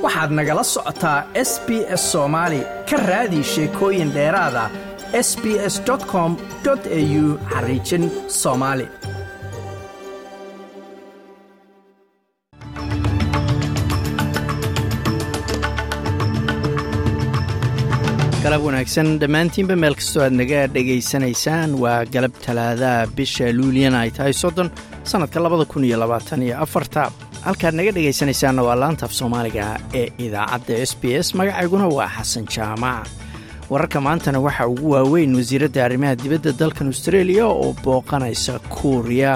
waxaad nagala socotaa s b s soomaali ka raadi sheekooyin dheeraada s b s com au xariijin soomaali galab wanaagsan dhammaantiinba meel kastoo aad naga dhegaysanaysaan waa galab talaadaha bisha luuliyana ay tahay soddon sannadka labada kun iyo labaatan iyo afarta halkaad naga dhegaysanaysaanna waa laanta af soomaaliga ee idaacadda s b s magacayguna waa xasan jaamac wararka maantana waxaa ugu waaweyn wasiiradda arrimaha dibadda dalkan austreeliya oo booqanaysa kuuriya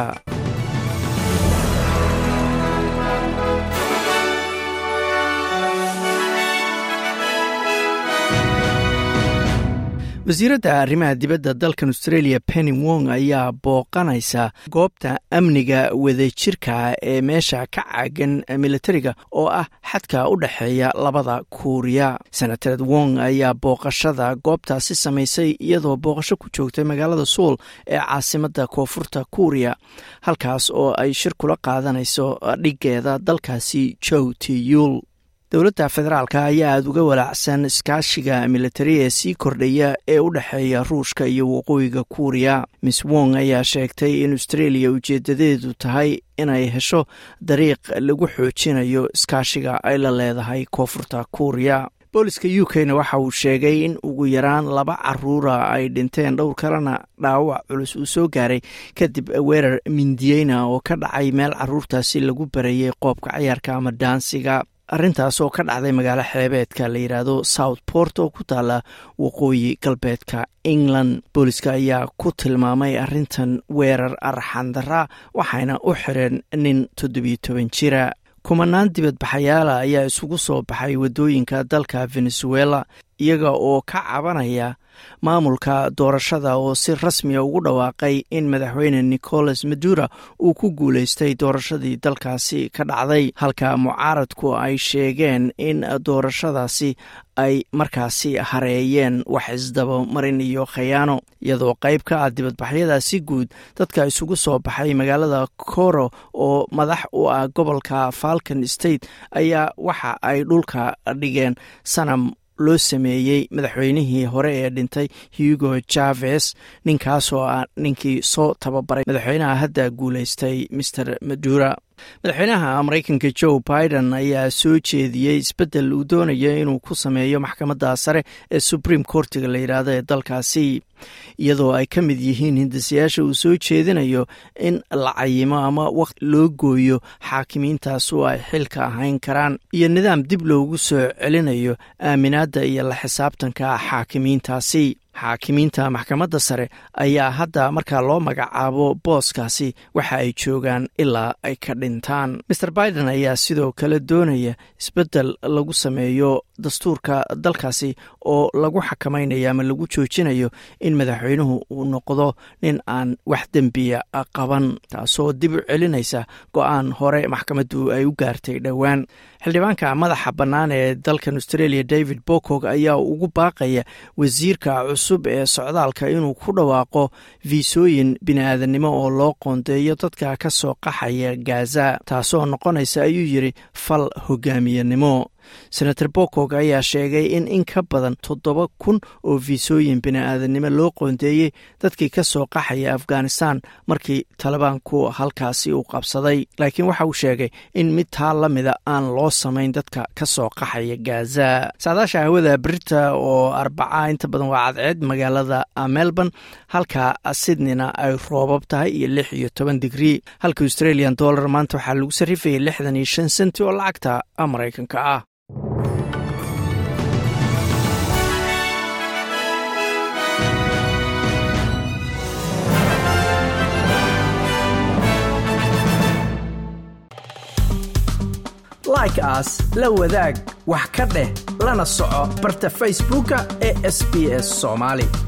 wasiiradda arrimaha dibadda dalkan australia penny wong ayaa booqanaysa goobta amniga wadajirka ee meesha ka caagan militariga oo ah xadka u dhexeeya labada kuuriya senatared wong ayaa booqashada goobtaasi samaysay iyadoo booqasho ku joogtay magaalada suul ee caasimadda koonfurta kuuriya halkaas oo ay shir kula qaadanayso dhigeeda dalkaasi jow tiyul dowladda federaalka ayaa aada uga walaacsan iskaashiga militari ee sii kordhaya ee u dhexeeya ruushka iyo waqooyiga kuuriya miss wong ayaa sheegtay in australia ujeedadeedu tahay inay hesho dariiq lagu xoojinayo iskaashiga ay la leedahay koonfurta kuuriya booliska u k na waxa uu sheegay in ugu yaraan laba caruura ay dhinteen dhowr kalena dhaawac culus uu soo gaaray kadib weerar mindiyeyna oo ka dhacay meel caruurtaasi lagu barayay qoobka cayaarka ama daansiga arrintaas oo ka dhacday magaalo xeebeedka la yidhaahdo south port oo ku taala waqooyi galbeedka england booliska ayaa ku tilmaamay arrintan weerar arxandara waxayna u xireen nin toddobiyo toban jira kumanaan dibadbaxayaala ayaa isugu soo baxay waddooyinka dalka venezuela iyaga oo ka cabanaya maamulka doorashada oo si rasmiya ugu dhawaaqay in madaxweyne nicolas madura uu ku guulaystay doorashadii dalkaasi ka dhacday halka mucaaradku ay sheegeen in doorashadaasi ay markaasi hareeyeen wax isdabamarin iyo khayaano iyadoo qayb ka ah dibadbaxyadaasi guud dadka isugu soo baxay magaalada coro oo madax u ah gobolka falcon state ayaa waxa ay dhulka dhigeen sanam loo sameeyey madaxweynihii hore ee dhintay hugo javes ninkaasoo ah ninkii soo tababaray madaxweynaha hadda guulaystay master madura madaxweynaha maraykanka joe biden ayaa soo jeediyey isbeddel uu doonayo inuu ku sameeyo maxkamadda sare ee supreme courtiga la yidhaahdo ee dalkaasi iyadoo ay ka mid yihiin hindisayaasha uu soo jeedinayo in la cayimo ama waqti loo gooyo xaakimiintaas oo ay xilka ahayn karaan iyo nidaam dib loogu soo celinayo aaminaadda iyo la xisaabtanka xaakimiintaasi xaakimiinta maxkamadda sare ayaa hadda markaa loo magacaabo booskaasi waxa ay joogaan ilaa ay ka dhintaan maer biden ayaa sidoo kale doonaya isbeddel lagu sameeyo dastuurka dalkaasi oo lagu xakamaynayo ama lagu joojinayo in madaxweynuhu uu noqdo nin aan wax dembiya qaban taasoo dib u celinaysa go-aan hore maxkamaddu ay u gaartay dhowaan xildhibaanka madaxa bannaan ee dalkan australia david bokog ayaa ugu baaqaya wasiirka cusub ee socdaalka inuu ku dhawaaqo fiisooyin bini-aadannimo oo loo qoondeeyo dadka ka soo qaxaya gaza taasoo noqonaysa ayuu yidhi fal hogaamiyenimo senator bokog ayaa sheegay in in ka badan toddoba kun oo fiisooyin bini-aadannimo loo qoondeeyey dadkii ka soo qaxaya afghanistan markii talibaanku halkaasi uu qabsaday laakiin waxa uu sheegay in mid taa la mida aan loo samayn dadka ka soo qaxaya gaza saadaasha hawada brita oo arbaca inta badan waa cadceed magaalada melbourne halka sydneyna ay roobab tahay iyo lix iyo toban digrii halka australian dollar maanta waxaa lagu sarrifayay lixdan iyo shan senti oo lacagta maraykanka ah like aas la wadaag wax ka dheh lana soco barta facebooka ee sb s somaali